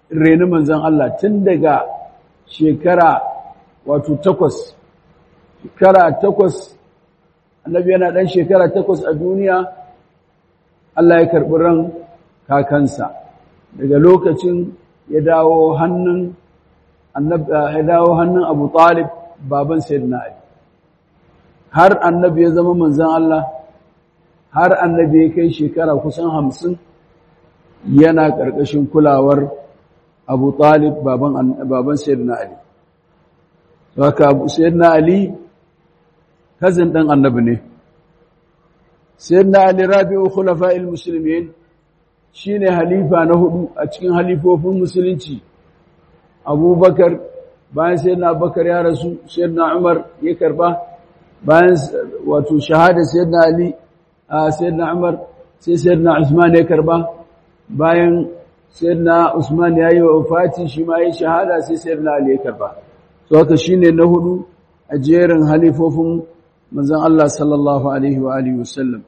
reni manzon Allah tun daga shekara wato takwas shekara takwas annabi yana ɗan shekara takwas a duniya Allah ya karɓi ran kakansa daga lokacin ya dawo hannun ya dawo hannun Abu Talib baban Sayyidina Ali har annabi ya zama manzon Allah har annabi ya kai shekara kusan hamsin yana ƙarƙashin kulawar Abu Talib baban baban Sayyidina Ali haka Sayyidina Ali kazin ɗan annabi ne Sayyidina Ali rabi'u khulafa'il muslimin shine halifa na hudu a cikin halifofin musulunci Abubakar bayan Sayyidina Abubakar ya rasu Sayyidina Umar ya karba bayan wato shahada Sayyidina Ali a Sayyidina Umar sai Sayyidina Usman ya karba bayan Sayyidina Usman ya yi wa wafati shi ma ya shahada sai Sayyidina Ali ya karba to haka shine na hudu a jerin halifofin manzon Allah sallallahu alaihi wa alihi wasallam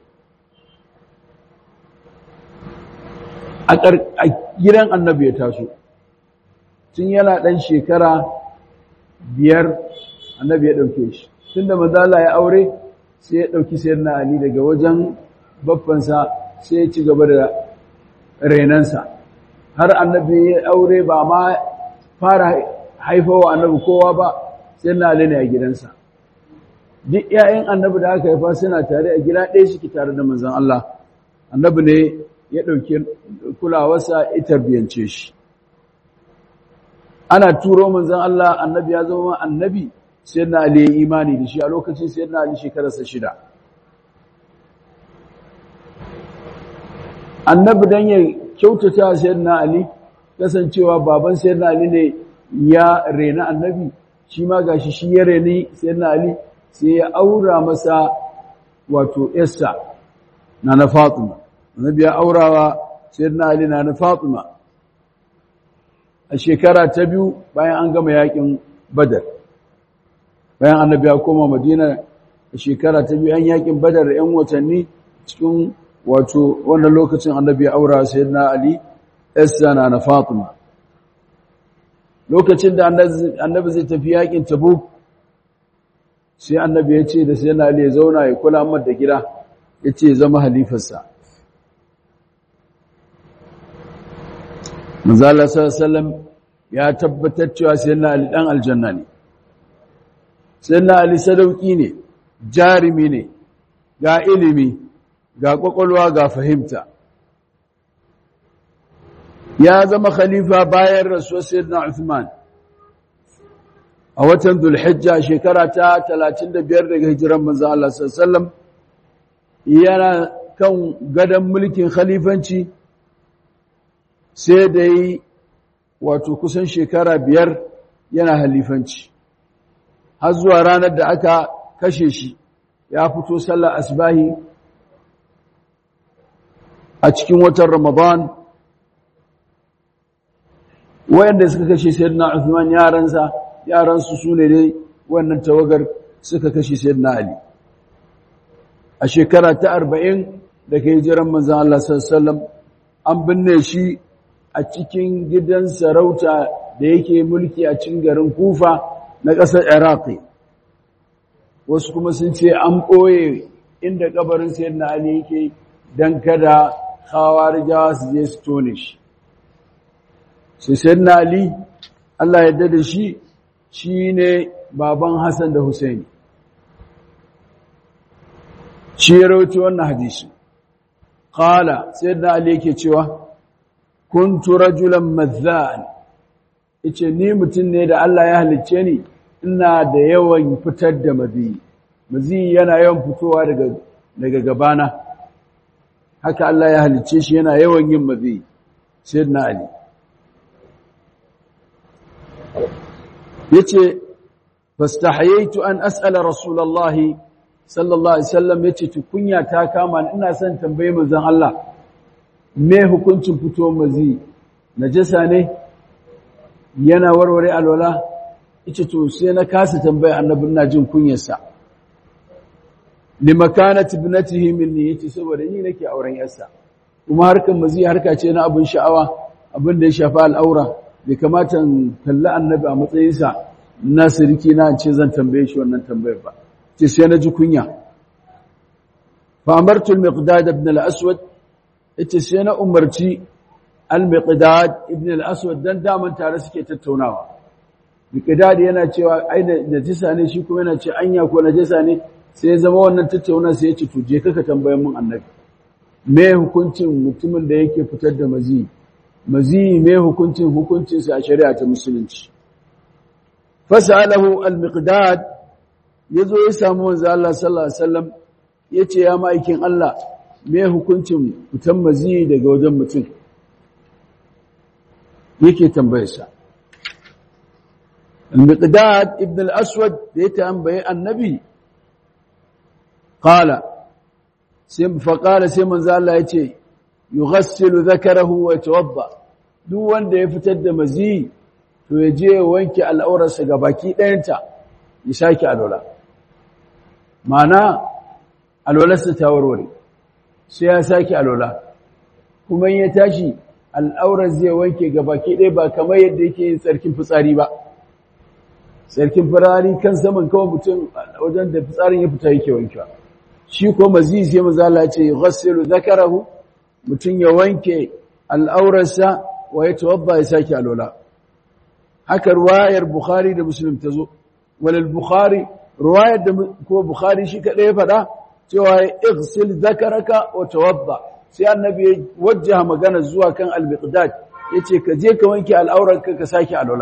a gidan annabi ya taso tun yana ɗan shekara biyar annabi ya ɗauke shi tun da mazala ya aure sai ya ɗauki sayar na ali daga wajen babbansa sai ya ci gaba da renansa har annabi ya aure ba ma fara haifawa annabi kowa ba sai na ali ne a gidansa duk ‘ya'yan annabi da aka haifa suna tare a gida ɗaya suke tare da manzan Allah annabi ne ya ɗauki kulawarsa ya tarbiyance shi ana turo manzan Allah annabi ya zama annabi sai na Ali ya imani da shi a lokacin sai na Ali shekararsa shida annabi dan ya kyautata sai na Ali kasancewa baban sai na Ali ne ya rena annabi shi ma gashi shi ya reni sai na Ali sai ya aura masa wato Esther na na Fatima annabi ya aurawa sayyidina Ali na na Fatima a shekara ta biyu bayan an gama yakin Badar bayan annabi ya koma Madina a shekara ta biyu an yakin Badar da 'yan watanni cikin wato wannan lokacin annabi ya aura sayyidina Ali Esther na na Fatima lokacin da annabi zai tafi yakin Tabuk sai annabi ya ce da sayyidina Ali ya zauna ya kula mar da gida ya ce zama halifarsa manzala sallallahu ya tabbatar cewa sayyidina ali dan aljanna ne sayyidina ali sadauki ne jarimi ne ga ilimi ga kwakwalwa ga fahimta ya zama khalifa bayan rasuwar sayyidina Uthman a watan Dhulhijja shekara ta 35 daga hijiran manzo Allah sallallahu alaihi wasallam yana kan gadan mulkin khalifanci sai da yi wato kusan shekara biyar yana halifanci har zuwa ranar da aka kashe shi ya fito sallar asbahi a cikin watan ramadan wayanda suka kashe sayyidina Uthman yaransa yaransu sune dai wannan tawagar suka kashe sayyidina Ali a shekara ta 40 da kai jiran manzon Allah sallallahu alaihi wasallam an binne shi a cikin gidan sarauta da yake mulki a cikin garin Kufa na ƙasar Iraqi wasu kuma sun ce an ɓoye inda kabarin sayyidina Ali yake dan kada khawarijawa su je su tone shi sai sayyidina Ali Allah ya da shi shine baban Hassan da Husaini shi ya rawaito wannan hadisi qala sayyidina Ali yake cewa kuntu rajulan madhan yace ni mutum ne da Allah ya halicce ni ina da yawan fitar da mazi mazi yana yawan fitowa daga daga gabana haka Allah ya halicce shi yana yawan yin mazi sayyidina Ali yace fastahayaitu an as'ala rasulullahi sallallahu alaihi wasallam yace tukunya ta kama ina son tambaye manzon Allah me hukuncin fito mazi najasa ne yana warware alwala yace to sai na kasa tambaye annabi ina jin kunyarsa limakanat ibnatihi minni yace saboda ni nake auren yarsa kuma harkan mazi harka ce na abun sha'awa abin da ya shafa al'aura bai kamata in kalli annabi a matsayinsa na siriki na ce zan tambaye shi wannan tambayar ba ce sai na ji kunya fa amartu al-miqdad ibn al-aswad yace sai na umarci al-miqdad ibn al-aswad dan daman tare suke tattaunawa miqdad yana cewa ai najisa ne shi kuma yana ce anya ko najisa ne sai zama wannan tattauna sai ya ce to je kaka tambayan mun annabi me hukuncin mutumin da yake fitar da mazi mazi me hukuncin hukuncin sa a shari'a ta musulunci fasalahu al-miqdad yazo ya samu manzo Allah sallallahu alaihi wasallam yace ya maikin Allah me hukuncin fitan mazi daga wajen mutum yake tambayarsa al-miqdad ibn al-aswad da ya tambaye annabi qala sai fa qala sai manzo Allah yace yughassilu dhakarahu wa yatawadda duk wanda ya fitar da mazi to ya je wanke al'aurarsa ga baki ɗayanta ya sake alwala mana alwalarsa ta warware sai ya sake alwala kuma ya tashi al'aurar zai wanke ga baki ɗaya ba kamar yadda yake yin tsarkin fitsari ba tsarkin firari kan saman kawai mutum wajen da fitsarin ya fita yake wankewa shi ko maziz ya mazala ce ghassilu zakarahu mutum ya wanke al'aurarsa wa ya tawadda ya sake alwala haka ruwayar Bukhari da Muslim ta zo, walil Bukhari, ruwayar da ko Bukhari shi kaɗai ya faɗa, cewa ya igsil zakaraka wa tawadda sai annabi ya wajjaha magana zuwa kan al-miqdad yace ka je ka wanke al'auranka ka sake alwala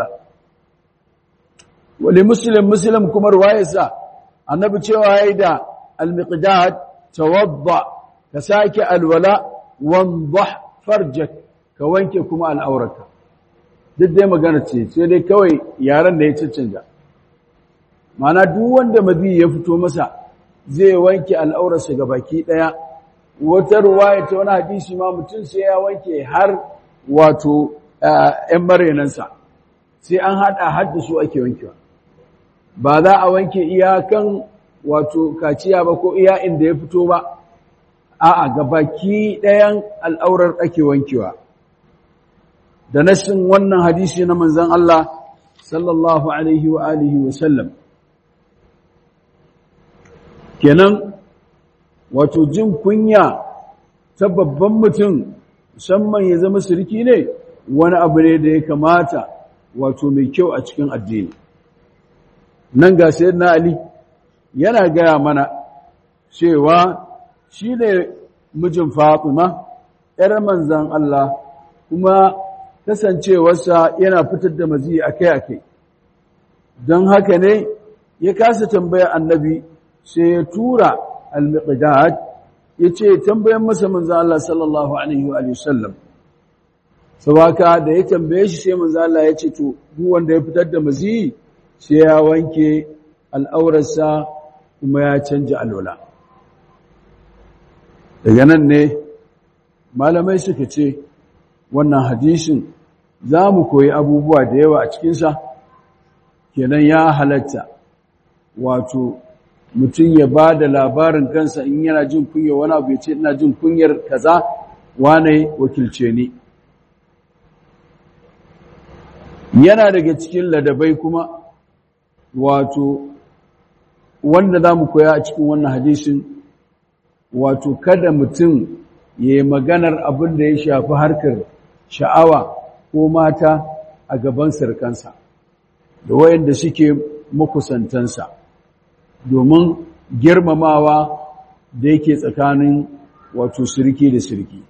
wali muslim muslim kuma ruwayarsa annabi cewa yayi da al-miqdad tawadda ka sake alwala wandah farjak ka wanke kuma al'auranka duk dai magana ce sai dai kawai yaran da ya cancanta mana duk wanda mazi ya fito masa zai wanke al'aurarsa ga baki ɗaya wata ruwaya ta wani hadisi ma mutum sai ya wanke har wato ‘yan marenansa sai an haɗa hadda su ake wankewa ba za a wanke iyakan wato kaciya ba ko iya inda ya fito ba a'a ga baki ɗayan al'aurar ake wankewa da nashin wannan hadisi na manzan Allah sallallahu alaihi wa alihi wa sallam kenan wato jin kunya ta babban mutum musamman ya zama sirki ne wani abu ne da ya kamata wato mai kyau a cikin addini nan ga na Ali yana gaya mana cewa shi ne mijin Fatima ‘yar manzan Allah kuma kasancewarsa yana fitar da mazi akai-akai don haka ne ya kasa tambaya annabi sai ya tura al-miqdad yace tambayan masa manzo Allah sallallahu alaihi wa sallam sabaka da ya tambaye shi sai manzo Allah ya ce to duk wanda ya fitar da mazi sai ya wanke al'aurarsa kuma ya canja alwala daga nan ne malamai suka ce wannan hadisin za mu koyi abubuwa da yawa a cikinsa kenan ya halatta wato mutum ya ba da labarin kansa in yana jin kunya wani abu ya ce ina jin kunyar kaza wane wakilce ni yana daga cikin ladabai kuma wato wanda za mu koya a cikin wannan hadisin wato kada mutum ya yi maganar abin da ya shafi harkar sha'awa ko mata a gaban sarkansa da wayanda suke makusantansa domin girmamawa da yake tsakanin wato sirki da sirki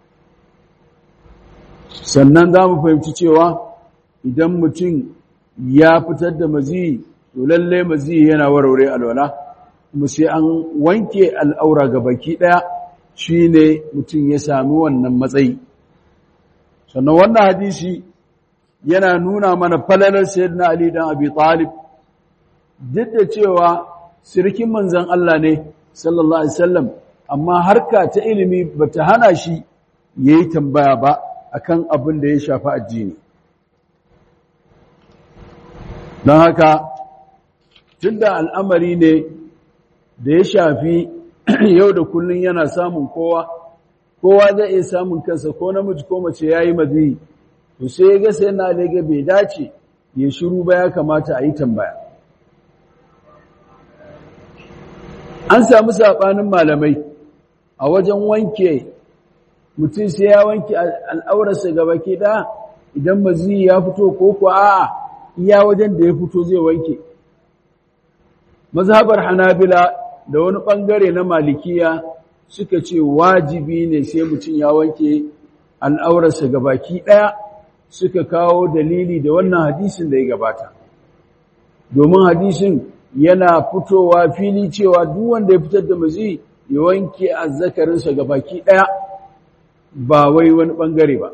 sannan za mu fahimci cewa idan mutum ya fitar da mazi to lalle mazi yana warware alwala kuma sai an wanke al'aura ga baki ɗaya shi ne mutum ya sami wannan matsayi sannan wannan hadisi yana nuna mana falalar sayyidina Ali dan Abi Talib duk da cewa sirkin manzon Allah ne sallallahu alaihi wasallam amma harka ta ilimi bata hana shi yayi tambaya ba akan abin da ya shafi addini don haka tunda al'amari ne da ya shafi yau da kullun yana samun kowa kowa zai iya samun kansa ko namiji ko mace yayi mazi to sai ya ga sai na lega bai dace ya shiru ba ya kamata a yi tambaya an samu saɓanin malamai a wajen wanke mutum sai ya wanke al'aurarsa gaba ke ɗaya idan mazi ya fito ko kuwa a'a iya wajen da ya fito zai wanke mazhabar hanabila da wani ɓangare na malikiya suka ce wajibi ne sai mutum ya wanke al'aurarsa gabaki ɗaya suka kawo dalili da wannan hadisin da ya gabata domin hadisin yana fitowa fili cewa duk wanda ya fitar da mazi ya wanke azzakarinsa gabaki ɗaya ba wai wani ɓangare ba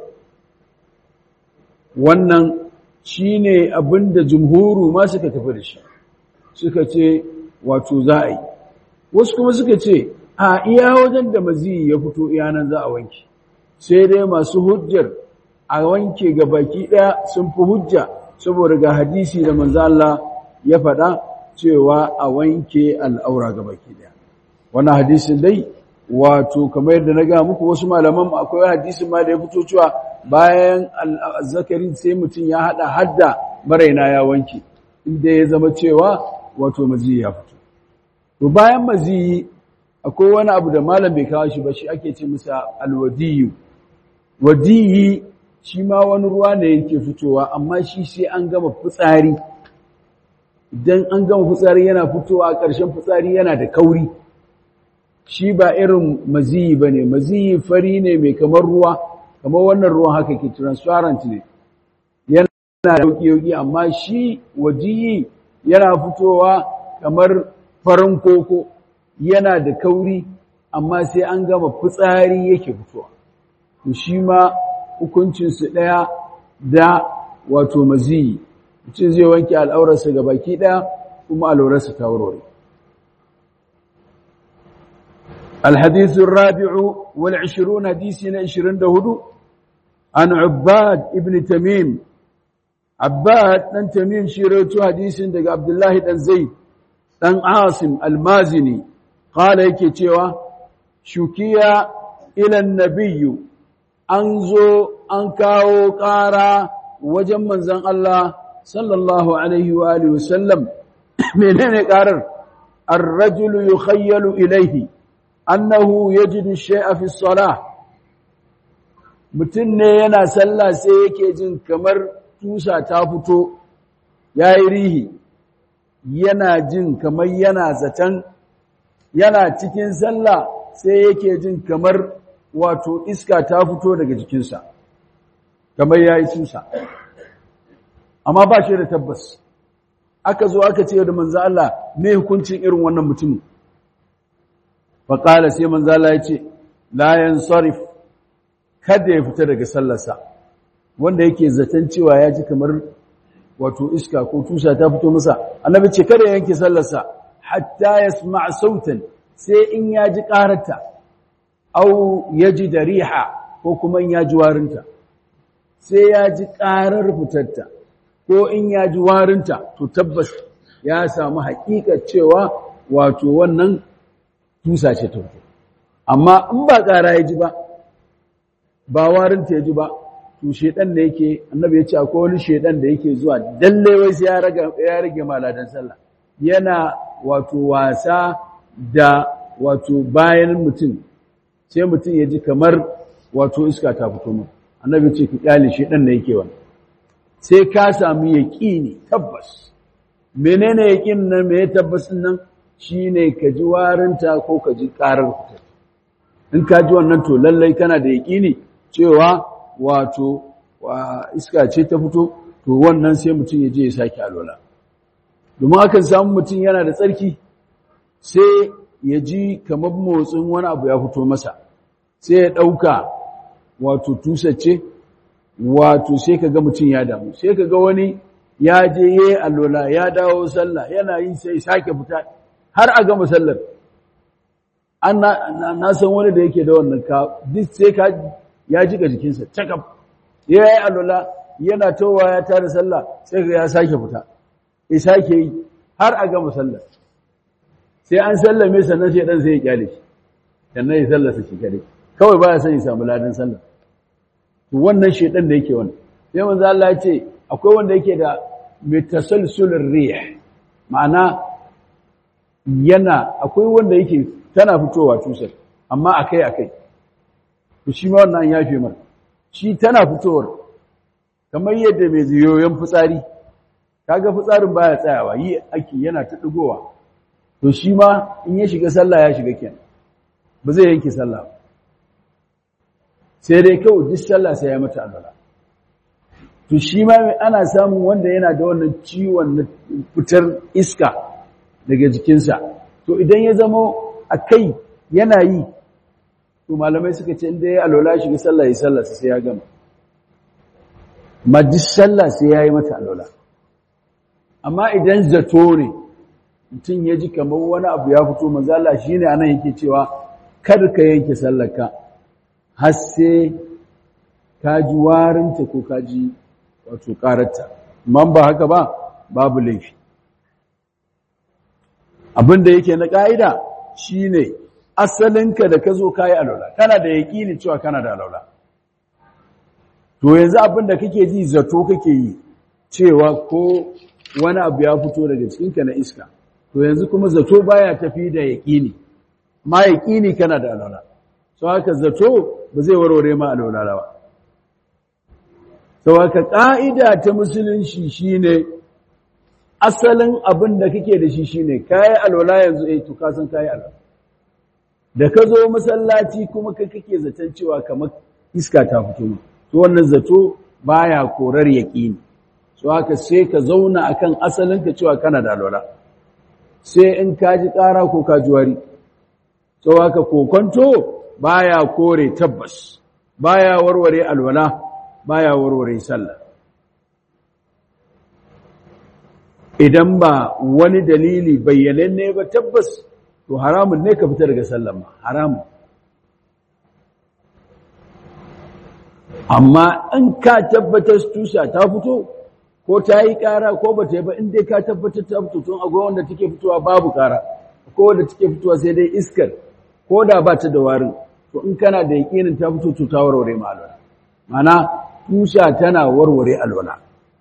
wannan shi ne abin da jumhuru ma suka tafi da shi suka ce wato za a yi wasu kuma suka ce a iya wajen da mazi ya fito iyanan za a wanke sai dai masu hujjar a wanke ga baki ɗaya sun fi hujja saboda ga hadisi da manzo Allah ya faɗa cewa a wanke al'aura ga baki ɗaya wannan hadisin dai wato kamar yadda na ga muku wasu malaman akwai hadisin ma da ya fito cewa bayan zakarin sai mutum ya hada hadda maraina ya wanke inda ya zama cewa wato maziyi ya fito to bayan maziyi akwai wani abu da malam bai kawo shi ba shi ake ce masa alwadiyu wadiyi shi ma wani ruwa ne yake fitowa amma shi sai an gama fitsari idan an gama fitsari yana fitowa a ƙarshen fitsari yana da kauri shi ba irin maziyi ba ne maziyi fari ne mai kamar ruwa kamar wannan ruwan haka ke transparent ne yana da yauki amma shi wajiyi yana fitowa kamar farin koko yana da kauri amma sai an gama fitsari yake fitowa to shi ma hukuncinsu ɗaya da wato maziyi mutum zai wanke al'aurarsa ga baki ɗaya kuma al'aurarsa ta wurare الحديث الرابع والعشرون حديثنا عشرين دهدو عن عباد ابن تميم عباد بن تميم شيرتو حديث دغ عبد الله بن زيد بن عاصم المازني قال yake cewa shukiya ila nabiyyu an zo an kawo ƙara wajen manzon Allah sallallahu alaihi wa alihi wasallam menene ƙarar ar-rajulu yukhayyalu ilayhi annahu yajidu shay'a fi salah mutum ne yana sallah sai yake jin kamar tusa ta fito yayi rihi yana jin kamar yana zaton yana cikin sallah sai yake jin kamar wato iska ta fito daga jikinsa kamar yayi tusa amma ba shi da tabbas aka zo aka ce da manzo Allah me hukuncin irin wannan mutumin faƙala sai manzala ya ce layan sarif kada ya fita daga sallarsa wanda yake zaton cewa ya ji kamar wato iska ko tusa ta fito masa annabi ce kada ya yanke sallarsa hatta ya sma sautan sai in ya ji ƙararta au ya ji da riha ko kuma in ya ji warinta sai ya ji ƙarar fitarta ko in ya ji warinta to tabbas ya samu haƙiƙar cewa wato wannan tusa ce ta fito amma in ba ƙara ya ji ba ba warinta ya ji ba to shedan da yake annabi ya ce akwai wani shedan da yake zuwa dalle wai sai ya rage ya rage maladan sallah yana wato wasa da wato bayan mutum sai mutum ya ji kamar wato iska ta fito mu annabi ce ki kyale shedan da yake wannan sai ka samu yaqini tabbas menene yaqin nan me tabbas nan shi ne ka ji warinta ko ka ji ƙarar fitar in ka ji wannan to lallai kana da yaƙini cewa wato iska ce ta fito to wannan sai mutum ya je ya sake alwala domin akan samu mutum yana da tsarki sai ya ji kamar motsin wani abu ya fito masa sai ya ɗauka wato tusacce wato sai ka ga mutum ya damu sai ka ga wani ya je ya yi alwala ya dawo sallah yana yi sai sake fita har a gama sallar an na san wani da yake da wannan ka duk sai ka ya jika jikinsa cakaf ya yi alwala yana towa ya tare sallah sai ga ya sake fita ya sake yi har a gama sallar sai an sallame sannan sai dan sai ya kyale shi sannan ya sallarsa shi kare kawai baya son ya samu ladan sallar to wannan shedan da yake wannan sai manzo Allah ya ce akwai wanda yake da mitasalsulur rih ma'ana yana akwai wanda yake tana fitowa tusar amma akai akai to shi ma wannan ya fi mar shi tana fitowar kamar yadda mai ziyoyin fitsari kaga fitsarin baya tsayawa yi ake yana ta digowa to shi ma in ya shiga sallah ya shiga kenan ba zai yanke sallah sai dai kawai duk sallah sai ya mata alwala to shi ma ana samun wanda yana da wannan ciwon na fitar iska daga jikinsa to idan ya zama a kai yana yi to malamai suka ce inda ya alwala shiga sallah ya sallah sai ya gama ma duk sallah sai ya yi mata alwala amma idan zato ne mutum ya ji kamar wani abu ya fito mazala shi ne anan yake cewa kar ka yanke sallaka har sai ka ji warinta ko ka ji wato ƙararta man ba haka ba babu laifi abinda yake na ƙa'ida shi ne asalinka da ka zo ka yi alaula kana da yaƙini cewa kana da alaula to yanzu abinda kake ji zato kake yi cewa ko wani abu ya fito daga cikinka na iska to yanzu kuma zato baya tafi da yaƙini ma yaƙini kana da alaula so haka zato ba zai warware ma alaula ba sau haka ƙa'ida ta musulunci shine asalin abin da kake da shi shine kayi alwala yanzu eh to ka san kayi alwala da ka zo masallaci kuma ka kake zaton cewa kamar iska ta fito ma to wannan zato baya korar yaqini so haka sai ka zauna akan asalin ka cewa kana da alwala sai in ka ji ƙara ko ka ji wari so haka kokonto baya kore tabbas baya warware alwala baya warware sallah idan ba wani dalili bayyananne ba tabbas to haramun ne ka fita daga sallama haramun amma in ka tabbatar tusa ta fito ko ta yi ƙara ko ba ta yi ba in dai ka tabbatar ta fito tun akwai wanda take fitowa babu ƙara ko wanda take fitowa sai dai iskar ko da ba ta da warin to in kana da yaƙinin ta fito to ta warware ma alwala mana tusa tana warware alwala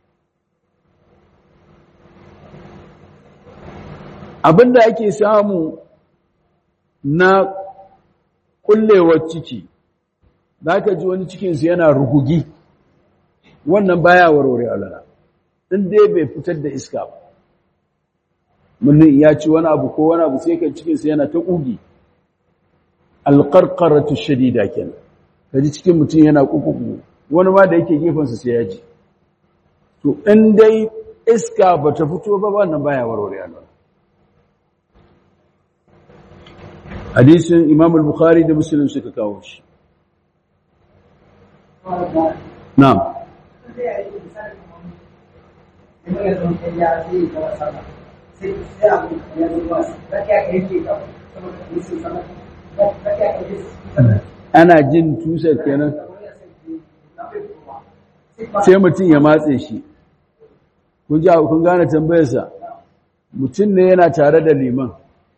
abinda ake samu na kullewar ciki za ka ji wani cikinsu yana rugugi wannan baya warware alala in dai bai fitar da iska ba mulin ya ci wani abu ko wani abu sai kan cikinsu yana ta ƙugi alƙarƙaratu shadida kenan ka ji cikin mutum yana ƙuƙuƙu wani ma da yake gefensa sai ya ji to in dai iska ba ta fito ba wannan baya warware alala hadisin imam al-bukhari da muslim suka kawo shi na'am ana jin tusar kenan sai mutum ya matse shi kun ji kun gane tambayarsa mutum ne yana tare da liman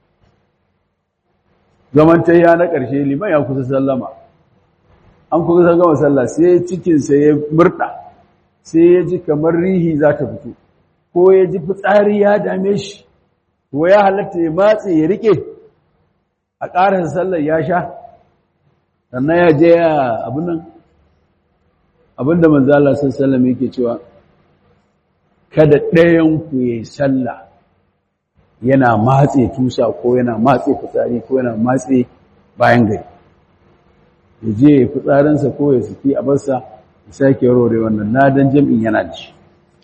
zaman ta ya na ƙarshe liman ya kusa sallama an kusa gama sallah sai cikinsa ya murɗa sai ya ji kamar rihi za ta fito ko ya ji fitsari ya dame shi ko ya halatta ya matse ya riƙe a ƙarasa sallar ya sha sannan ya je ya abinan abinda manzala sun sallama yake cewa kada ɗayan ku ya yi sallah yana matse tusa ko yana matse fitsari ko yana matse bayan gari ya je ya fitsarinsa ko ya suki a barsa ya sake rore wannan nadan jam'in yana da shi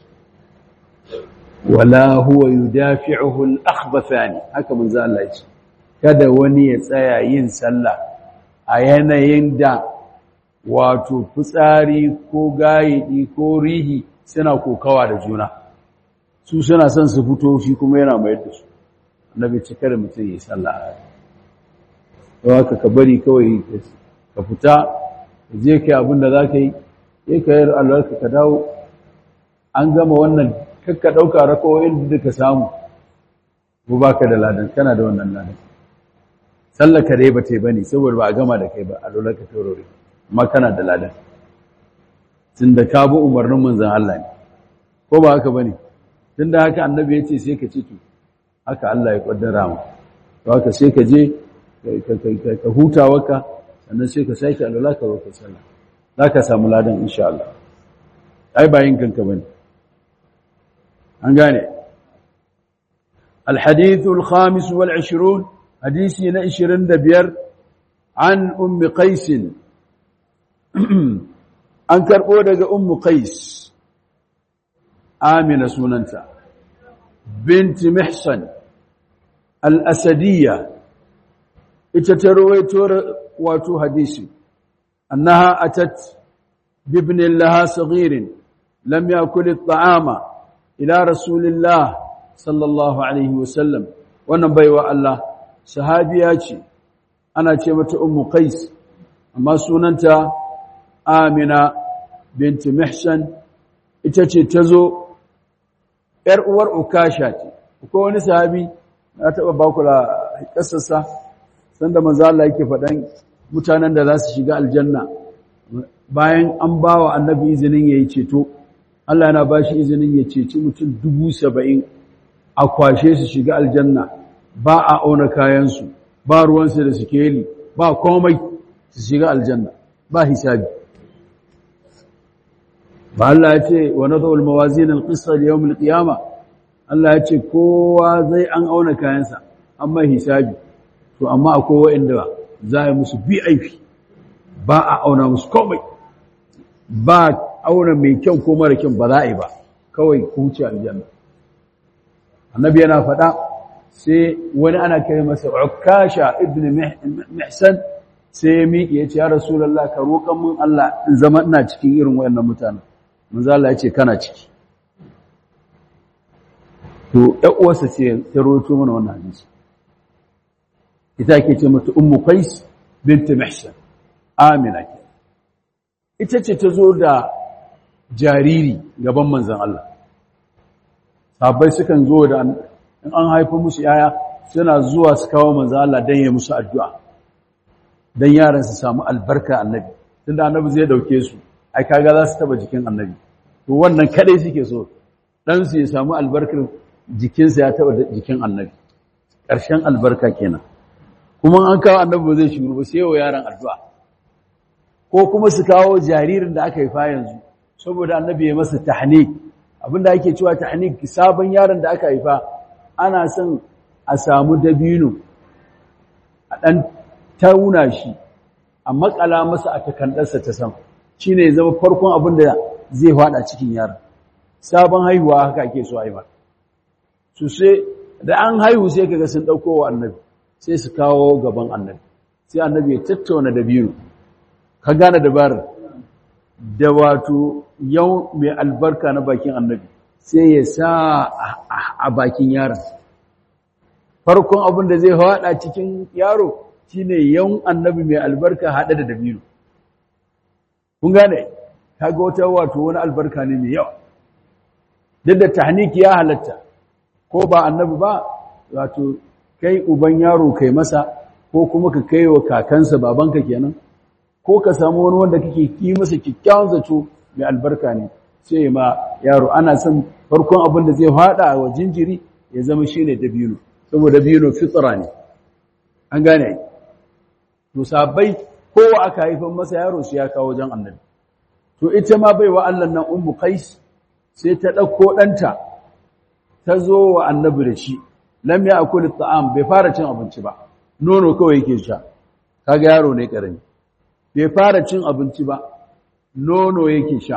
wala huwa yudafi'uhu al-akhbathani haka manzo Allah ya ce kada wani ya tsaya yin sallah a yanayin da wato fitsari ko gayidi ko rihi suna kokawa da juna su suna son su fito shi kuma yana mayar da su annabi cika da mutum yi sallah a haka ka bari kawai ka fita ka je kai abin da za ka yi ya ka yi alwarka ka dawo an gama wannan kakka ɗauka rakawoyin da ka samu ko ba ka da ladan kana da wannan ladan sallar ka dai ba ta yi ba ne saboda ba a gama da kai ba alwarka ta rore amma kana da ladan tunda ka bi umarnin manzon Allah ne ko ba haka bane tunda haka annabi ya ce sai ka ce to haka Allah ya kaddara mu to haka sai ka je ka huta waka sannan sai ka sake alwala ka zo ka sallah zaka samu ladan insha Allah ai bayin kanka bane an gane الحديث الخامس والعشرون حديثي نعشرين دبير عن أم قيس أنكر أودك أم قيس آمنة سننتا بنت محصن الأسدية اتتروي تور واتو حديثي أنها أتت بابن لها صغير لم يأكل الطعام إلى رسول الله sallallahu alaihi wasallam wannan baiwa Allah sahabiya ce ana ce mata ummu qais amma sunanta amina binti mihsan ita ce tazo yar uwar ukasha ce ko wani sahabi na taba ba ku la kassasa sanda manzo Allah yake faɗan mutanen da za su shiga aljanna bayan an bawa annabi izinin yayi ceto Allah yana bashi izinin ya ceci mutum dubu saba'in a kwashe su shiga aljanna ba a auna kayansu ba ruwansu da sikeli ba komai su shiga aljanna ba hisabi ba Allah ya ce wa nadhul mawazin al-qisṭa li yawm al-qiyamah Allah ya ce kowa zai an auna kayansa amma hisabi to amma akwai wanda za a yi musu BIP ba a auna musu komai ba auna mai kyau ko mara kyau ba za a yi ba kawai ku wuce aljanna annabi yana faɗa sai wani ana kai masa ukasha ibn mihsan sai ya miƙe ya ce ya rasulullah ka roƙan mun Allah in zama ina cikin irin wayannan mutanen manzo Allah ya ce kana ciki to ƴan uwarsa ce ta roto mana wannan hadisi ita ke ce mata ummu qais bint mihsan amina ke ita ce ta zo da jariri gaban manzon Allah sahabbai sukan zo da in an haifa musu yaya suna zuwa su kawo manzo Allah dan ya musu addu'a dan yaran su samu albarka annabi tunda annabi zai dauke su ai kaga za su taba jikin annabi to wannan kadai suke so dan su ya samu albarkar jikinsa ya taba jikin annabi ƙarshen albarka kenan kuma an kawo annabi ba zai shiru ba sai wa yaran addu'a ko kuma su kawo jaririn da aka haifa yanzu saboda annabi ya masa tahnik abinda ake cewa tahnik sabon yaron da aka haifa ana son a samu dabino a dan tauna shi a makala masa a takandarsa ta sam shine zama farkon abin da zai fada cikin yaron sabon haihuwa haka ake so haifa su sai da an haihu sai kaga sun dauko wa annabi sai su kawo gaban annabi sai annabi ya tattauna dabino ka gane dabarar da wato yau mai albarka na bakin annabi sai ya sa a bakin yaron farkon abin da zai haɗa cikin yaro shine yau annabi mai albarka haɗe da dabino kun gane kaga wata wato wani albarka ne mai yawa duk da tahniki ya halatta ko ba annabi ba wato kai uban yaro kai masa ko kuma ka kai wa kakansa babanka kenan ko ka samu wani wanda kake ki masa kikkiawan zato mai albarka ne sai ma yaro ana son farkon abin da zai fada wa jinjiri ya zama shine dabino saboda dabino fitra ne an gane to sabai kowa aka haifan masa yaro sai ya kawo wajen annabi to ita ma baiwa Allah nan ummu qais sai ta dauko danta ta zo wa annabi da shi lam ya'kul at'am bai fara cin abinci ba nono kawai yake sha kaga yaro ne karami bai fara cin abinci ba nono yake sha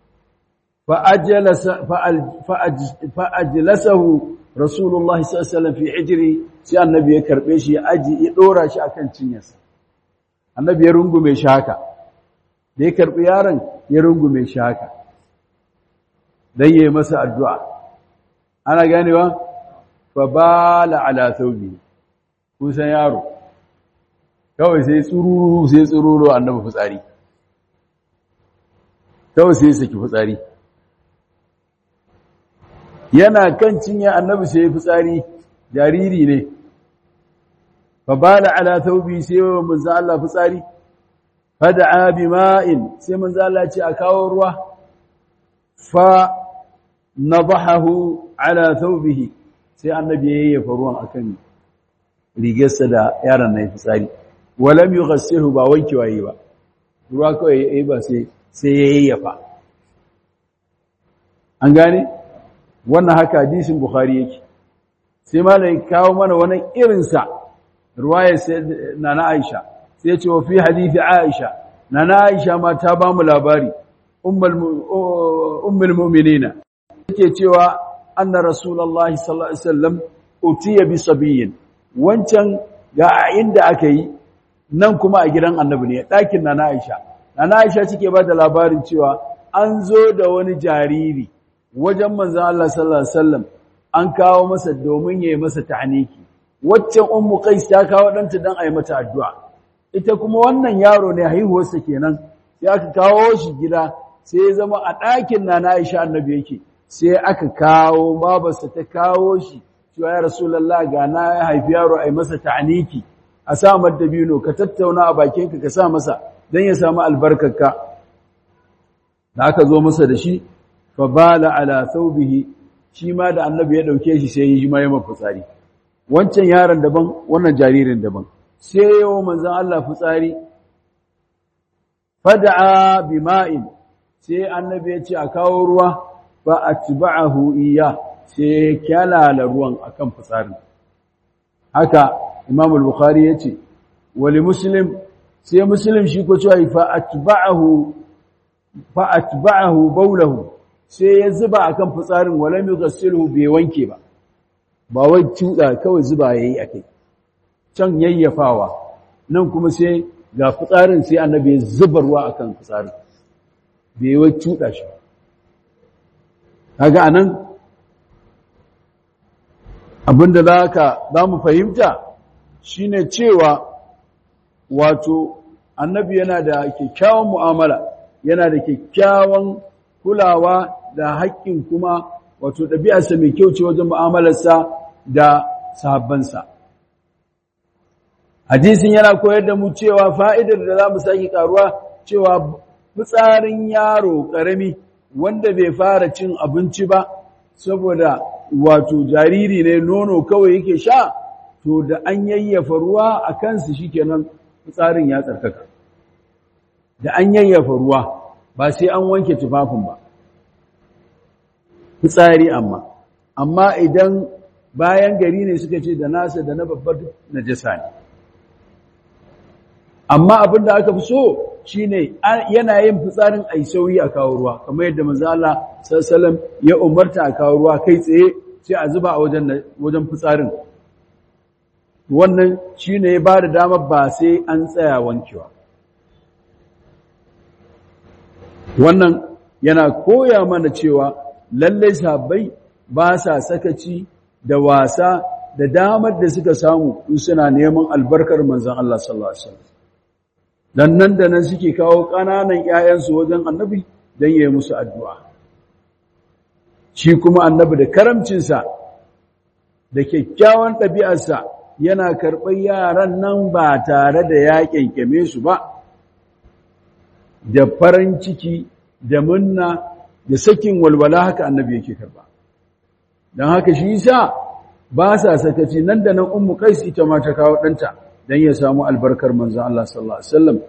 fa'ajlasahu rasulullahi sallallahu fi hijri sai annabi ya karbe shi ya aji ya dora shi akan cinyarsa annabi ya rungume shi haka da ya karbi yaron ya rungume shi haka dan yayi masa addu'a ana ganewa fa bala ala thawbi kusan yaro kawai sai tsururu sai tsururu annabi fitsari kawai sai saki fitsari yana kan cinya annabi sai fitsari jariri ne fa bala ala thawbi sai manzo Allah fitsari fada'a bima'in sai manzo Allah ce a kawo ruwa fa nadahahu ala thawbihi sai annabi ya yayyafa ruwan akan rigarsa da yaron nan fitsari walam yughassilu ba wanke waye ba ruwa kawai yayi ba sai sai ya yayyafa an gane wannan haka hadisin bukhari yake sai malai kawo mana wani irin sa ruwaya sai nana aisha sai ce wa fi hadisi aisha nana aisha ma ta ba mu labari ummul mu'minina yake cewa anna rasulullahi sallallahu alaihi wasallam utiya bi sabiyin wancan ga inda aka yi nan kuma a gidan annabi ne ɗakin nana aisha nana aisha cike ba da labarin cewa an zo da wani jariri wajen manzon Allah sallallahu alaihi wasallam an kawo masa domin yayi masa ta'aniki waccan ummu qais ta kawo danta dan ayi mata addu'a ita kuma wannan yaro ne haihuwarsa kenan sai aka kawo shi gida sai ya zama a ɗakin nana aisha annabi yake sai aka kawo babarsa ta kawo shi cewa ya rasulullah ga na ya haifi yaro ai masa ta'aniki a sa dabino ka tattauna a bakinka ka sa masa dan ya samu albarkarka da aka zo masa da shi fa bala ala thawbihi shi ma da annabi ya dauke shi sai ya yi mai mafitsari wancan yaron daban wannan jaririn daban sai yawo manzon Allah fitsari fada'a bima'in sai annabi ya ce a kawo ruwa fa atba'ahu iya sai kyalala ruwan akan fitsarin haka Imam al-Bukhari yace wali Muslim sai Muslim shi ko cewa fa atba'ahu fa atba'ahu bawlahu sai ya zuba akan fitsarin walam yughsiluhu bai wanke ba ba wai tuda kawai zuba yayi akai can yayyafawa nan kuma sai ga fitsarin sai annabi ya zuba ruwa akan fitsarin bai wai tuda shi kaga anan abinda zaka zamu fahimta shine cewa wato annabi yana da kyakkyawan mu'amala yana da kyakkyawan kulawa da haƙƙin kuma wato ɗabi'arsa mai kyau ce wajen mu'amalarsa da sahabbansa hadisin yana koyar da mu cewa fa'idar da za mu sake ƙaruwa cewa fitsarin yaro ƙarami wanda bai fara cin abinci ba saboda wato jariri ne nono kawai yake sha to da an yayyafa ruwa a kansu shikenan fitsarin ya tsarkaka da an yayyafa ruwa ba sai an wanke tufafin ba fitsari amma amma idan bayan gari ne suka ce da nasa da na babbar najasa ne amma abin da aka fi so shine yana yin fitsarin ai sauyi a kawo ruwa kamar yadda manzo Allah sallallahu ya umarta a kawo ruwa kai tsaye sai a zuba a wajen wajen fitsarin wannan shine ya bada damar ba sai an tsaya wankewa wannan yana koya mana cewa lallai sahabbai ba sa sakaci da wasa da damar da suka samu in suna neman albarkar manzon Allah sallallahu alaihi wasallam dan nan da nan suke kawo ƙananan ƴaƴansu wajen annabi dan yayi musu addu'a shi kuma annabi da karamcinsa da kyakkyawan ɗabi'arsa yana karɓar yaran nan ba tare da ya kyankyame su ba da farin ciki da munna da sakin walwala haka annabi yake karba don haka shi yasa ba sa sakaci nan da nan ummu qais ita ma ta kawo danta dan ya samu albarkar manzon Allah sallallahu alaihi wasallam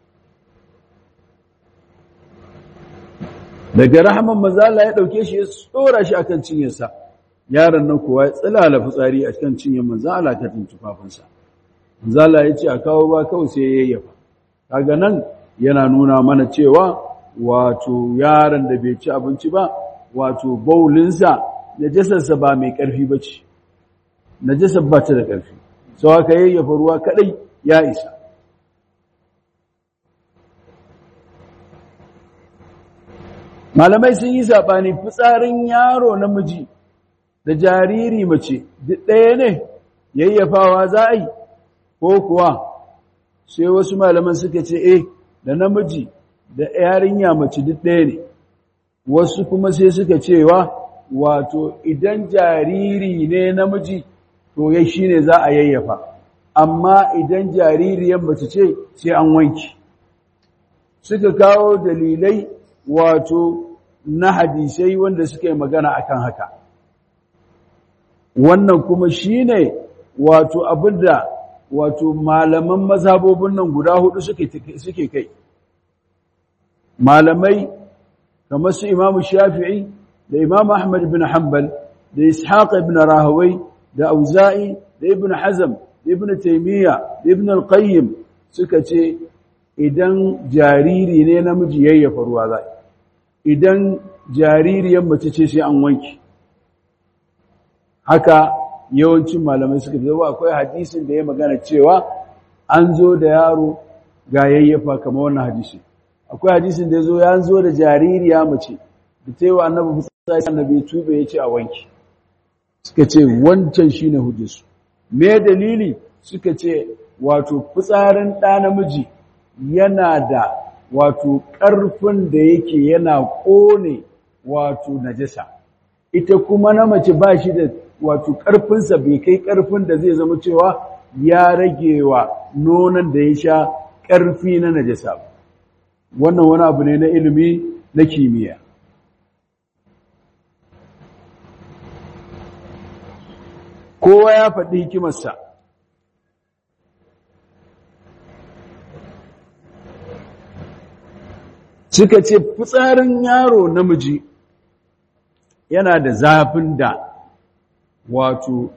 daga rahaman manzo Allah ya dauke shi ya tsora shi akan cinyarsa yaron nan kuwa ya tsilala fitsari a kan cinyar manzo Allah ta tuntufafinsa manzo Allah ya ce a kawo ruwa kawai sai ya yayyafa kaga nan yana nuna mana cewa wato yaron da bai ci abinci ba wato baulinsa najasarsa ba mai ƙarfi ba ce najasar ba ta da ƙarfi sau haka yayyafa ruwa kaɗai ya isa malamai sun yi saɓani fitsarin yaro namiji da jariri mace duk ɗaya ne yayyafawa za a yi ko kuwa sai wasu malaman suka ce eh da namiji da yarinya mace duk ɗaya ne wasu kuma sai suka cewa wato idan jariri ne namiji to ya shi ne za a yayyafa amma idan jaririyar mace ce sai an wanki suka kawo dalilai wato na hadisai wanda suka yi magana akan haka wannan kuma shine wato abinda wato malaman mazhabobin nan guda hudu suke suke kai malamai kamar su Imam Shafi'i da Imam Ahmad ibn Hanbal da Ishaq ibn Rahawai da Auza'i da Ibn Hazm da Ibn Taymiyyah da Ibn al-Qayyim suka ce idan jariri ne namiji yayyafa ruwa za idan jaririyar mace ce sai an wanki haka yawancin malamai suka ce akwai hadisin da ya magana cewa an zo da yaro ga yayyafa kamar wannan hadisi akwai hadisin da ya zo ya zo da jaririya mace da ta yi wa annabi fitsari annabi tube ya ce a wanki suka ce wancan shine hujjarsu me dalili suka ce wato fitsarin ɗa namiji yana da wato ƙarfin da yake yana ƙone wato najasa ita kuma na mace ba shi da wato ƙarfinsa bai kai ƙarfin da zai zama cewa ya rage wa nonon da ya sha ƙarfi na najasa wannan wani abu ne na ilimi na kimiyya kowa ya faɗi hikimarsa suka ce fitsarin yaro namiji yana da zafin da wato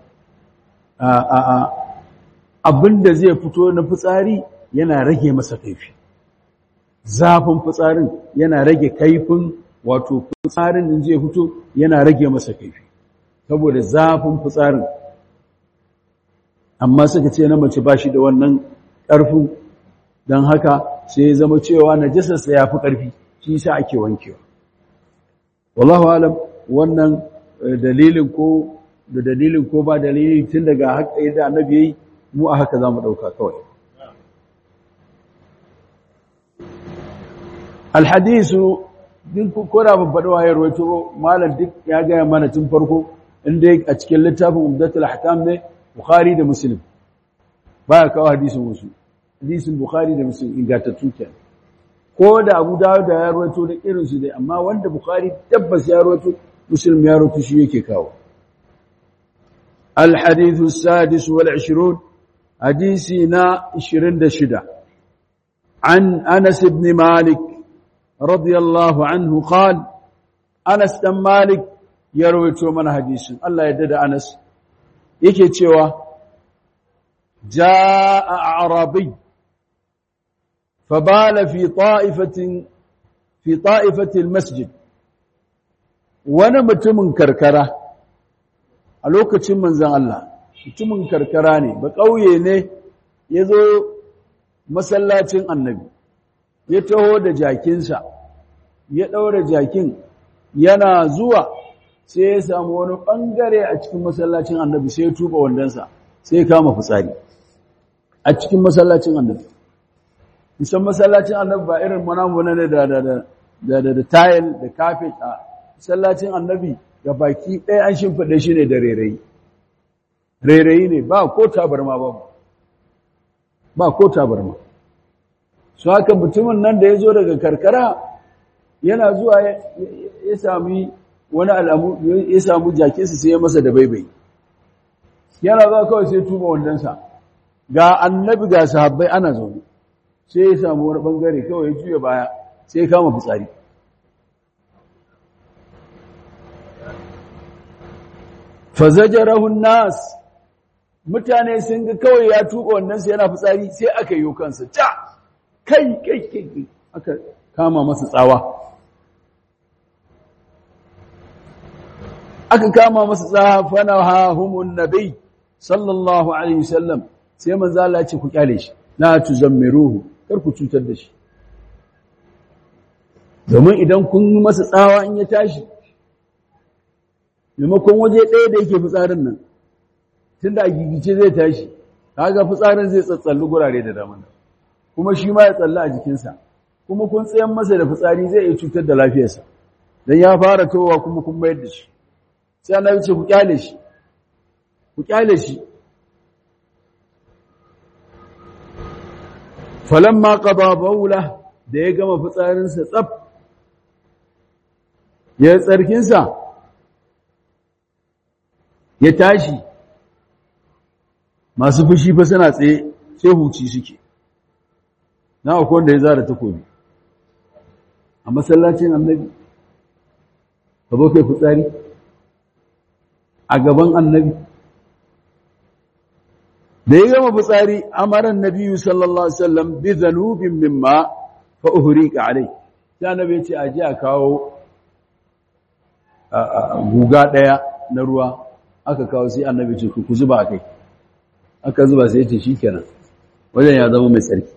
abinda zai fito na fitsari yana rage masa kaifi zafin fitsarin yana rage kaifin wato fitsarin da zai fito yana rage masa kaifi saboda zafin fitsarin amma suka ce na mace ba shi da wannan ƙarfin don haka sai ya zama cewa najasarsa ya fi ƙarfi shi sa ake wankewa wallahu alam wannan dalilin ko da dalilin ko ba dalilin tun daga haka yadda annabi yayi mu a haka zamu dauka kawai alhadisu din ko da ban faɗi wayar wato malam duk ya gaya mana tun farko inda a cikin littafin umdatul ahkam ne bukhari da muslim baya kawo hadisin wasu hadisin bukhari da muslim ingantattu kenan ko da abu dawud da ya rawaito da irin su dai amma wanda bukhari tabbas ya rawaito muslim ya rawaito shi yake kawo الحديث السادس والعشرون حديثنا عشرين دشدة عن أنس بن مالك رضي الله عنه قال أنس بن مالك يروي من حديث الله يدد أنس يكي تشوى جاء أعرابي فبال في طائفة في طائفة المسجد ونمت من كركره a lokacin manzan Allah mutumin karkara ne ba ƙauye ne ya zo masallacin annabi ya taho da jakinsa ya ɗaura jakin yana zuwa sai ya samu wani ɓangare a cikin masallacin annabi sai ya tuba wandonsa sai ya kama fitsari a cikin masallacin annabi musan masallacin annabi ba irin manamuna ne da da tayil da kafet a masallacin annabi ga baki ɗaya an shimfiɗe shi ne da rairayi rairayi ne ba ko tabarma ba ba ko tabarma su haka mutumin nan da ya zo daga karkara yana zuwa ya sami wani alamu ya samu jakinsa sai ya masa da baibai yana zuwa kawai sai tuba wandonsa ga annabi ga sahabbai ana zaune sai ya samu wani bangare kawai ya juya baya sai ya kama fitsari fazajarahun nas mutane sun ga kawai ya tuka wannan sai yana fitsari sai aka yi kansa ta kai kai kai aka kama masa tsawa aka kama masa tsawa fana hahumun nabi sallallahu alaihi wasallam sai manzo Allah ya ce ku kyale shi la tuzammiruhu kar ku cutar da shi domin idan kun masa tsawa in ya tashi maimakon waje ɗaya da yake fitsarin nan tun da a gigice zai tashi kaga fitsarin zai tsatsalli gurare da dama kuma shi ma ya tsalla a jikinsa kuma kun tsayan masa da fitsari zai iya cutar da lafiyarsa don ya fara towa kuma kun mayar da shi sai ana ce ku kyale shi ku kyale shi falamma qada bawla da ya gama fitsarinsa tsaf ya tsarkinsa ya tashi masu fushi fa suna tsaye sai huci suke na akwai wanda ya zara takobi a masallacin annabi ka zo kai fitsari a gaban annabi da ya gama fitsari amaran nabiyu sallallahu alaihi wasallam bi zanubin mimma fa uhriqa alai sai annabi ya ce a ji a kawo guga daya na ruwa aka kawo sai annabi ce ku zuba a kai aka zuba sai ce shikenan wajen ya zama mai tsarki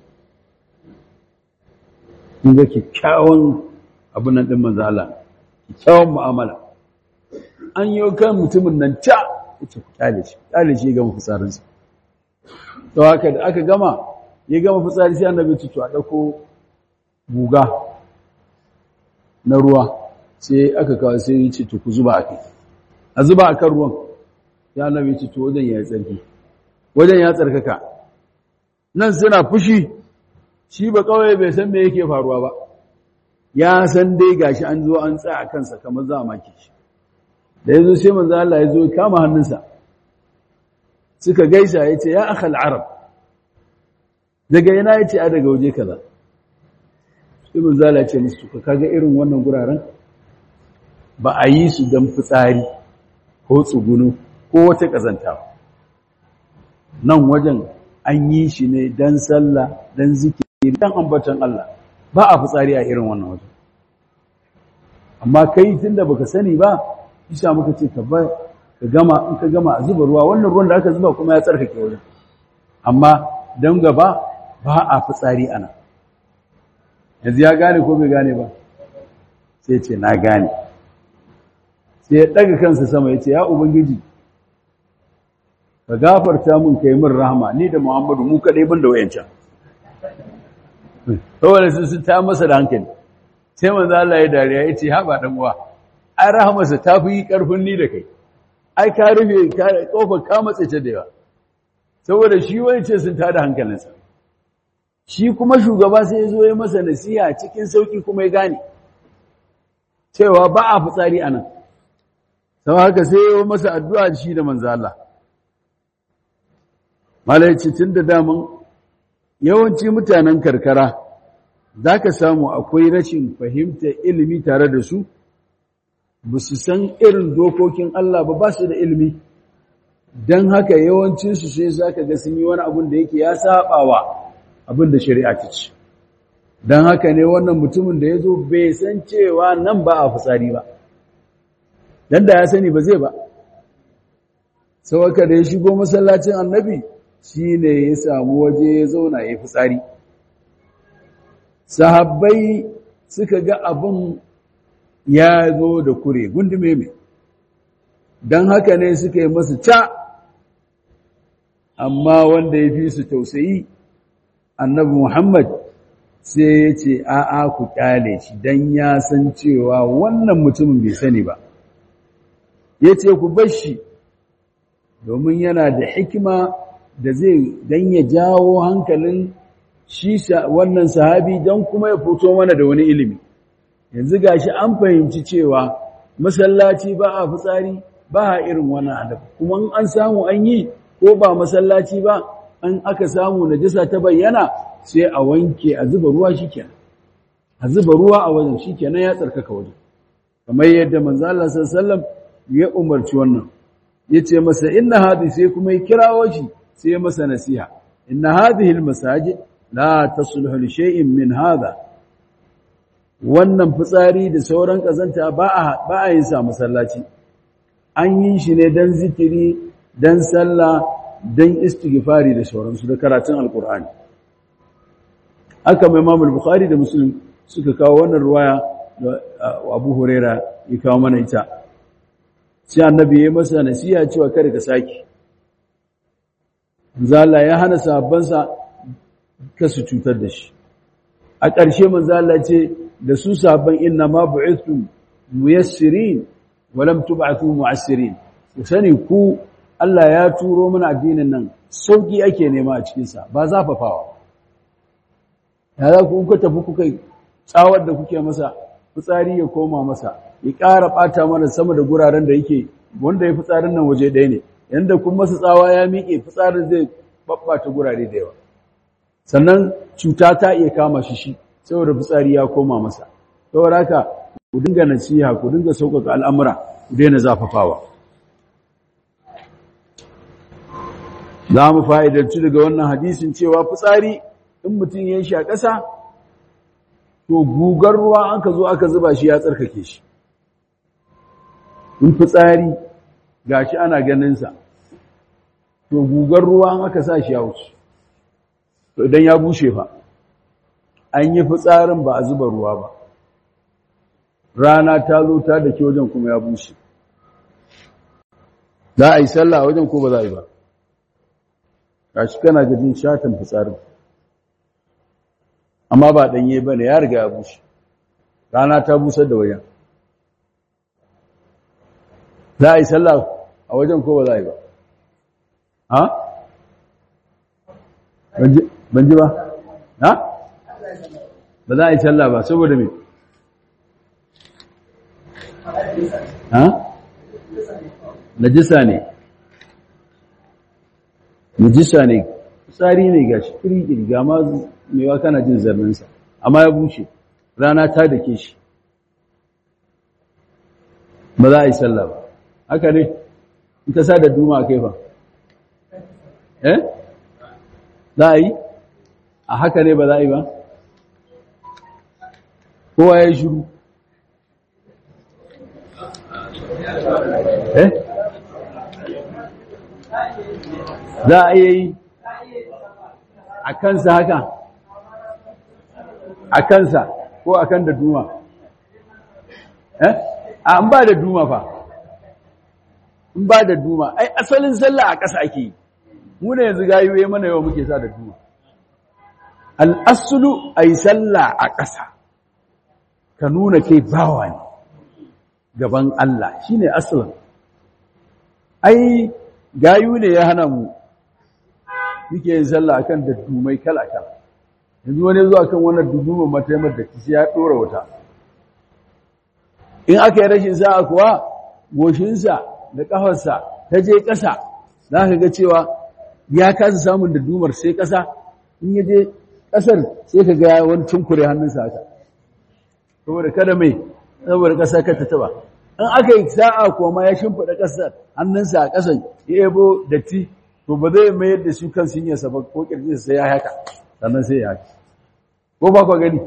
kun ga kyakkyawan abin nan din manzo Allah kyakkyawan mu'amala an yi kan mutumin nan ca yace ku kyale shi kyale shi ga mafitsarinsa to haka da aka gama ya gama fitsari sai annabi ce to a dauko guga na ruwa sai aka kawo sai ya ce to ku zuba a kai a zuba a kan ruwan ya annabi ce to wajen ya yi tsarki wajen ya tsarkaka nan suna fushi shi ba kawai bai san me yake faruwa ba ya san dai gashi an zo an tsaya a kansa kamar za a maki shi da ya zo sai manzo Allah ya zo ya kama hannunsa suka gaisa ya ce ya akhal arab daga yana ya ce a daga waje kaza sai manzo Allah ya ce musu ka kaga irin wannan guraren ba a yi su don fitsari ko tsugunu ko wata ƙazantawa nan wajen an yi shi ne don sallah don zikiri don ambatan Allah ba a fitsari a irin wannan wajen amma kai tun da baka sani ba isa muka ce ka gama in ka gama a zuba ruwa wannan ruwan da aka zuba kuma ya tsarkake wajen amma don gaba ba a fitsari ana yanzu ya gane ko bai gane ba sai ce na gane sai ya ɗaga kansa sama ya ce ya ubangiji ka gafarta mun kai min rahama ni da muhammadu mu kaɗai ban da wayancan saboda su sun ta masa da hankali sai manzo Allah ya dariya ya ce haɓa ɗan uwa ai rahamarsa ta fi ƙarfin ni da kai ai ka rufe ƙofar ka matse ta da yawa saboda shi wani ce sun tada hankalinsa shi kuma shugaba sai ya zo ya masa nasiha cikin sauƙi kuma ya gane cewa ba a fitsari a nan sau haka sai yi masa addu'a shi da manzo Allah. Malaici tun da damun yawanci mutanen karkara za ka samu akwai rashin fahimta ilimi tare da su, ba su san irin dokokin Allah ba ba su da ilimi, don haka yawancinsu sai za ka ga sun yi wani abin da yake ya saɓawa abin da shari'a ta ce. Don haka ne wannan mutumin da ya zo bai san cewa nan ba a fitsari ba. dan da ya sani ba zai ba sauka da ya shigo masallacin annabi shine ya samu waje ya zauna ya fitsari sahabbai suka ga abin ya zo da kure gundume mai don haka ne suka yi masu ca amma wanda ya fi su tausayi annabi muhammad sai ya ce a'a ku kyale shi don ya san cewa wannan mutumin bai sani ba ya ce ku bashi domin yana da hikima da zai don ya jawo hankalin shi wannan sahabi don kuma ya fito mana da wani ilimi yanzu gashi an fahimci cewa masallaci ba a fitsari ba a irin wannan adab kuma an samu an yi ko ba masallaci ba an aka samu najasa ta bayyana sai a wanke a zuba ruwa shikenan a zuba ruwa a wajen shikenan ya tsarkaka wajen kamar yadda manzo Allah sallallahu alaihi wasallam ya umarci wannan ya ce masa inna hadhi sai kuma ya kirawo shi sai ya masa nasiha inna hadhihi almasajid la tasluhu li shay'in min hadha wannan fitsari da sauran kazanta ba a ba a yin sa masallaci an yi shi ne dan zikiri dan sallah dan istighfari da sauransu da karatun alqur'ani aka mai Imam al-Bukhari da Muslim suka kawo wannan ruwaya da Abu Huraira ya kawo mana ita sai annabi ya masa nasiha cewa kada ka saki zalla ya hana sahabbansa ka su cutar da shi a ƙarshe manzala ce da su sahabban inna ma bu'ithum muyassirin wa lam tub'athu mu'assirin ku sani ku Allah ya turo mana addinin nan sauki ake nema a cikin sa ba zafafawa ya za ku kuka tafi kuka tsawar da kuke masa fitsari ya koma masa ya ƙara ɓata mana sama da guraren da yake wanda ya fitsarin nan waje ɗaya ne yanda kun masa tsawa ya miƙe fitsarin zai ɓaɓɓata gurare da yawa sannan cuta ta iya kama shi shi saboda fitsari ya koma masa saboda haka ku dinga nasiha ku dinga sauƙaƙa al'amura ku daina zafafawa za mu fa'idarci daga wannan hadisin cewa fitsari in mutum ya shi a ƙasa to gugar ruwa an ka zo aka zuba shi ya tsarkake shi in fitsari ga shi ana ganinsa to gugar ruwa an aka sa shi ya wuce to idan ya bushe fa an yi fitsarin ba a zuba ruwa ba rana ta zo ta da ke wajen kuma ya bushe za a yi sallah a wajen ko ba za a yi ba gashi kana gajin shatan fitsarin amma ba ɗanye ba ne ya riga ya bushe rana ta busar da wajen za a yi sallah a wajen ko ba za a yi ba ha? ban ji ba? ha? ba za a yi sallah ba saboda me? ha? najisa ne najisa ne tsari ne ga shi kirkiri ga ma mewa kana jin zarninsa amma ya bushe rana ta da ke shi ba za a yi sallah ba haka ne in ka sa da duma a kai ba eh za a yi a haka ne ba za a yi ba kowa ya yi shuru eh za a iya yi a kansa haka a kansa ko a kan da duma eh an ba da duma fa in ba da duma ai asalin sallah a ƙasa ake yi mu ne yanzu gayuwe mana yawa muke sa da duma al'asulu a yi sallah a ƙasa ka nuna kai bawa ne gaban Allah shi ne asalin ai gayu ne ya hana mu muke yin sallah akan da dumai kala-kala yanzu wani zuwa kan wannan dudumar mataimar da kisi ya ɗora wuta in aka yi rashin sa'a kuwa goshinsa da ƙafarsa ta je ƙasa za ka ga cewa ya kasa samun da dumar sai ƙasa in ya je ƙasar sai ka ga wani tunkure hannunsa haka saboda kada mai saboda ƙasa ka ta taba in aka yi sa'a kuwa ma ya shimfiɗa ƙasar hannunsa a ƙasar ya yabo datti to ba zai mayar da su kan sinyarsa ba ko ƙirjinsa sai ya haka sannan sai ya haka ko ba kwa gani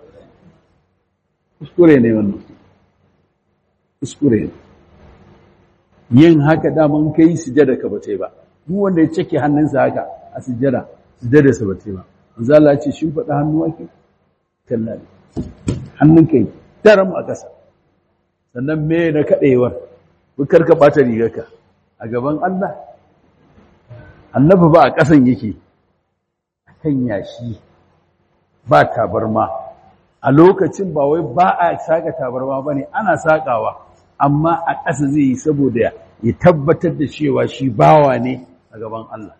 kuskure ne wannan kuskure ne yin haka daman kai sujada ka bace ba duk wanda ya cike hannunsa haka a sujada sujada sa bace ba manzo Allah ya ce shin fada hannu ake kallani hannun kai daram a ƙasa sannan me na kadewar bukar ka bata rigarka a gaban Allah annabi ba a ƙasan yake kan yashi ba tabarma a lokacin ba wai ba a saka tabarma bane ana sakawa amma a ƙasa zai yi saboda ya tabbatar da cewa shi bawa ne a gaban Allah.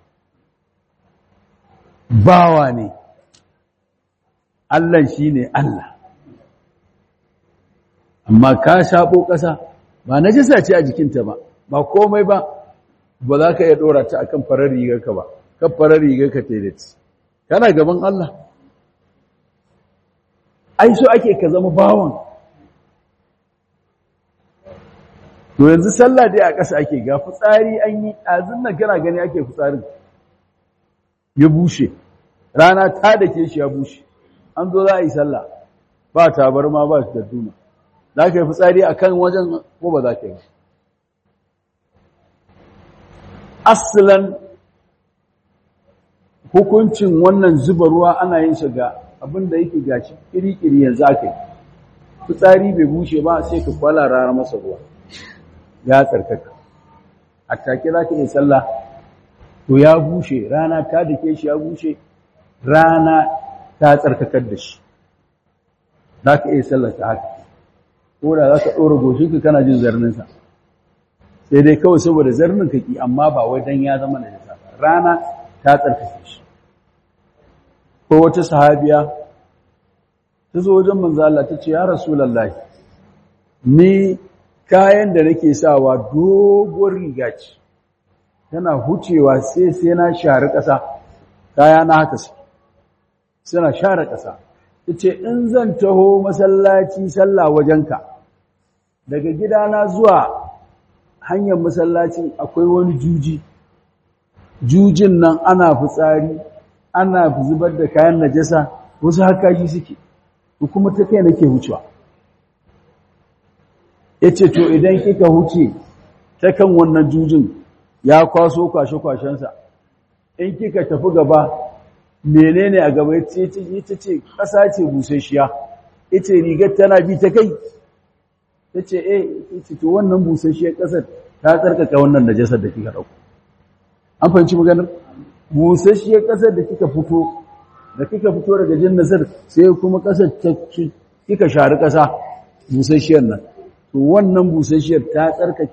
Bawa ne, Allah shi ne Allah. Amma ka shaɓo ƙasa ba na jisa ce a jikinta ba, ba komai ba, ba za ka iya ɗora ta a kan farar rigarka ba, kan farar rigarka telet. Kana gaban Allah. Ai, so ake ka zama bawan. to yanzu sallah dai a ƙasa ake ga fitsari an yi azin nan kana gani ake fitsarin ya bushe rana ta da ke shi ya bushe an zo za a yi sallah ba tabarma ba da duma za ka yi fitsari a kan wajen ko ba za ka yi asalan hukuncin wannan zuba ruwa ana yin shiga abinda yake gashi kiri-kiri yanzu aka yi fitsari bai bushe ba sai ka kwala rara masa ruwa ya tsarkaka a take za ka yi sallah to ya bushe rana ta dake shi ya bushe rana ta tsarkakar da shi za ka iya sallah ta haka ko da za ka ɗora goshinka kana jin zarninsa sai dai kawai saboda zarnin ka ki amma ba wai dan ya zama na jisa rana ta tsarkake shi ko wata sahabiya ta zo wajen manzo Allah ta ce ya rasulullahi ni kayan da nake sawa doguwar riga ce tana hucewa sai sai na share ƙasa kaya na haka su suna share ƙasa ce in zan taho masallaci sallah wajenka daga gidana zuwa hanyar masallacin akwai wani juji jujin nan ana fitsari ana zubar da kayan najasa wasu hakaji suke kuma ta kai nake wucewa yace to idan kika huce ta kan wannan jujin ya kwaso kwashe-kwashensa in kika tafi gaba menene a gaba yace ita ce ƙasa ce busasshiya ita rigar tana bi ta kai tace eh ita to wannan busasshiyar ƙasar ta tsarkaka wannan najasar da kika dauko an fahimci maganar busasshiyar ƙasar da kika fito da kika fito daga jannasar sai kuma ƙasar ta kika shari ƙasa busasshiyar nan to wannan busasshiyar ta tsarkake